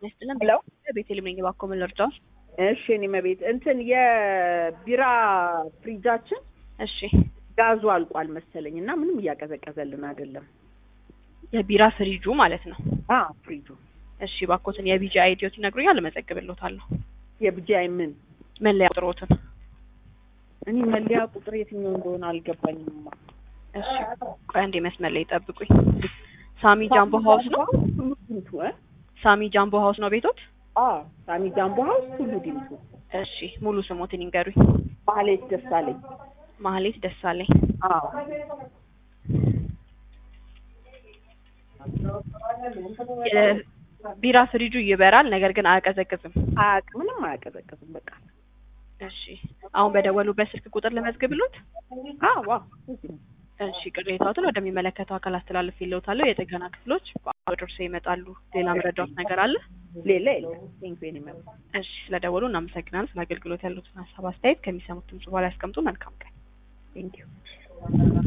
ይስጥልን። ሄሎ ቤተልሔም ነኝ። እባክዎ ምን ልርዳው? እሺ እኔ መቤት እንትን የቢራ ፍሪጃችን እሺ ጋዙ አልቋል መሰለኝ እና ምንም እያቀዘቀዘልን አይደለም። የቢራ ፍሪጁ ማለት ነው። አ ፍሪጁ እሺ እባክዎትን የቢጂ አይዲዎት ይነግሩኛል፣ እመዘግብልዎታለሁ። የብጃይ ምን መለያ ቁጥሮትን። እኔ መለያ ቁጥር የትኛው እንደሆነ አልገባኝም። እሺ ቆይ አንዴ መስመር ላይ ጠብቁኝ። ሳሚ ጃምቦ ሀውስ ነው። ዲምቱ እ ሳሚ ጃምቦ ሀውስ ነው ቤቶት? አ ሳሚ ጃምቦ ሀውስ ሁሉ ዲምቱ እሺ ሙሉ ስሞትን ይንገሩኝ። ማህሌት ደሳለኝ። ማህሌት ደሳለኝ። አ የቢራ ፍሪጁ ይበራል፣ ነገር ግን አያቀዘቅዝም። አያቅ ምንም አያቀዘቅዝም። በቃ እሺ አሁን በደወሉበት ስልክ ቁጥር ልመዝግብሎት? አ ዋ እሺ ቅሬታዎትን ወደሚመለከተው አካል አስተላልፌልዎታለሁ። የጥገና ክፍሎች በአዎ ደርሰው ይመጣሉ። ሌላ መረዳዎት ነገር አለ? ሌላ የለም። ቴንኪው የኔ መቤት እሺ ስለደወሉ እናመሰግናለን። ስለ አገልግሎት ያሉትን ሀሳብ አስተያየት ከሚሰሙት ድምጽ በኋላ ያስቀምጡ። መልካም ቀን። ቴንኪው